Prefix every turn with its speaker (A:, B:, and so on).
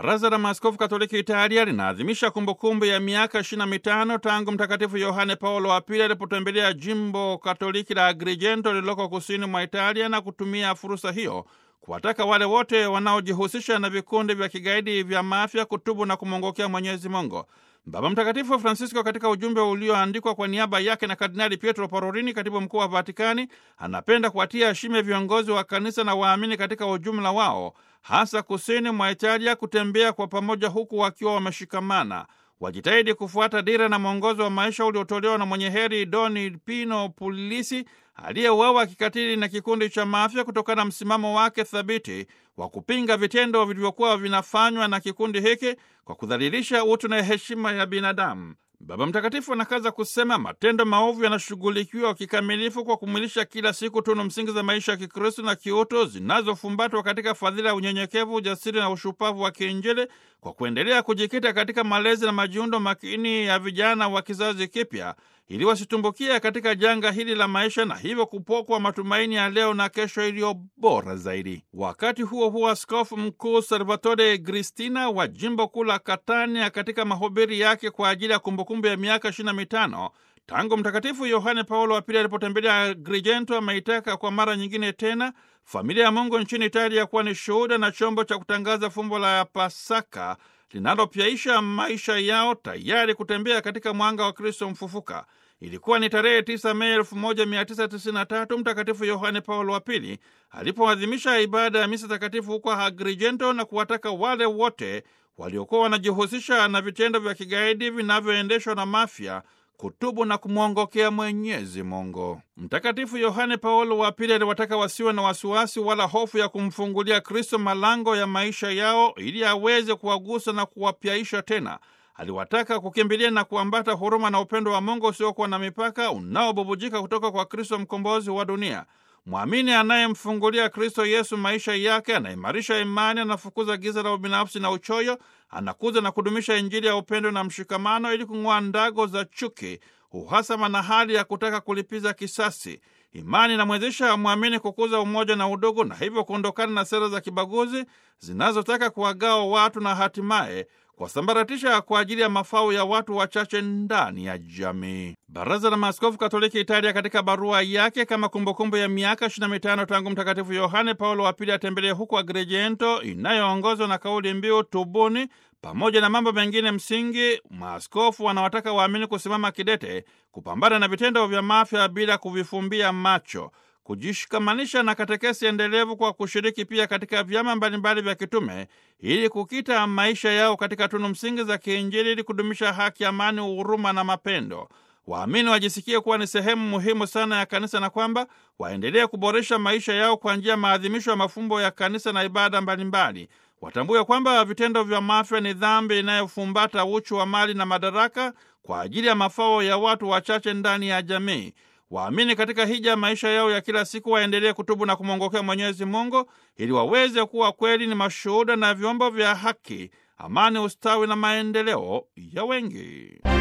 A: Baraza la Maaskofu Katoliki Italia linaadhimisha kumbukumbu ya miaka 25 tangu Mtakatifu Yohane Paulo wa Pili alipotembelea jimbo Katoliki la Agrigento lililoko kusini mwa Italia na kutumia fursa hiyo kuwataka wale wote wanaojihusisha na vikundi vya kigaidi vya mafya kutubu na kumwongokea Mwenyezi Mungu. Baba Mtakatifu Francisco katika ujumbe ulioandikwa kwa niaba yake na Kardinali Pietro Parolini, katibu mkuu wa Vatikani, anapenda kuwatia shime viongozi wa kanisa na waamini katika ujumla wao, hasa kusini mwa Italia, kutembea kwa pamoja huku wakiwa wameshikamana. Wajitahidi kufuata dira na mwongozo wa maisha uliotolewa na mwenye heri Doni Pino Puglisi aliyeuawa kikatili na kikundi cha mafya kutokana na msimamo wake thabiti wa kupinga vitendo vilivyokuwa vinafanywa na kikundi hiki kwa kudhalilisha utu na heshima ya binadamu. Baba Mtakatifu anakaza kusema matendo maovu yanashughulikiwa kikamilifu kwa kumwilisha kila siku tunu msingi za maisha ya Kikristo na kiutu zinazofumbatwa katika fadhila ya unyenyekevu, ujasiri na ushupavu wa kiinjili, kwa kuendelea kujikita katika malezi na majiundo makini ya vijana wa kizazi kipya ili wasitumbukia katika janga hili la maisha na hivyo kupokwa matumaini ya leo na kesho iliyo bora zaidi. Wakati huo huo, askofu mkuu Salvatore Gristina wa jimbo kuu la Catania katika mahubiri yake kwa ajili ya kumbukumbu ya miaka 25 tangu Mtakatifu Yohane Paulo wa Pili alipotembelea Agrigento, ameitaka kwa mara nyingine tena familia ya Mungu nchini Italia kuwa ni shuhuda na chombo cha kutangaza fumbo la Pasaka linalopyaisha maisha yao, tayari kutembea katika mwanga wa Kristo mfufuka. Ilikuwa ni tarehe 9 Mei 1993 Mtakatifu Yohane Paulo wa Pili alipoadhimisha ibada ya misa takatifu huko Agrigento na kuwataka wale wote waliokuwa wanajihusisha na vitendo vya kigaidi vinavyoendeshwa na mafya kutubu na kumwongokea Mwenyezi Mungu. Mtakatifu Yohane Paulo wa Pili aliwataka wasiwe na wasiwasi wala hofu ya kumfungulia Kristo malango ya maisha yao ili aweze kuwagusa na kuwapyaisha tena. Aliwataka kukimbilia na kuambata huruma na upendo wa Mungu usiokuwa na mipaka unaobubujika kutoka kwa Kristo mkombozi wa dunia. Mwamini anayemfungulia Kristo Yesu maisha yake anaimarisha imani, anafukuza giza la ubinafsi na uchoyo, anakuza na kudumisha Injili ya upendo na mshikamano ili kung'oa ndago za chuki, uhasama na hali ya kutaka kulipiza kisasi. Imani inamwezesha mwamini kukuza umoja na udugu na hivyo kuondokana na sera za kibaguzi zinazotaka kuwagawa watu na hatimaye kuwasambaratisha kwa ajili ya mafao ya watu wachache ndani ya jamii. Baraza la Maaskofu Katoliki Italia, katika barua yake kama kumbukumbu ya miaka 25 tangu Mtakatifu Yohane Paulo wa Pili atembelee huko Agrigento, inayoongozwa na kauli mbiu tubuni, pamoja na mambo mengine msingi, maaskofu wanawataka waamini kusimama kidete kupambana na vitendo vya mafya bila kuvifumbia macho kujishikamanisha na katekesi endelevu kwa kushiriki pia katika vyama mbalimbali vya kitume ili kukita maisha yao katika tunu msingi za kiinjili ili kudumisha haki, amani, uhuruma na mapendo. Waamini wajisikie kuwa ni sehemu muhimu sana ya kanisa na kwamba waendelee kuboresha maisha yao kwa njia ya maadhimisho ya mafumbo ya kanisa na ibada mbalimbali. Watambue kwamba vitendo vya mafya ni dhambi inayofumbata uchu wa mali na madaraka kwa ajili ya mafao ya watu wachache ndani ya jamii. Waamini katika hija maisha yao ya kila siku waendelee kutubu na kumwongokea Mwenyezi Mungu ili waweze kuwa kweli ni mashuhuda na vyombo vya haki, amani, ustawi na maendeleo ya wengi.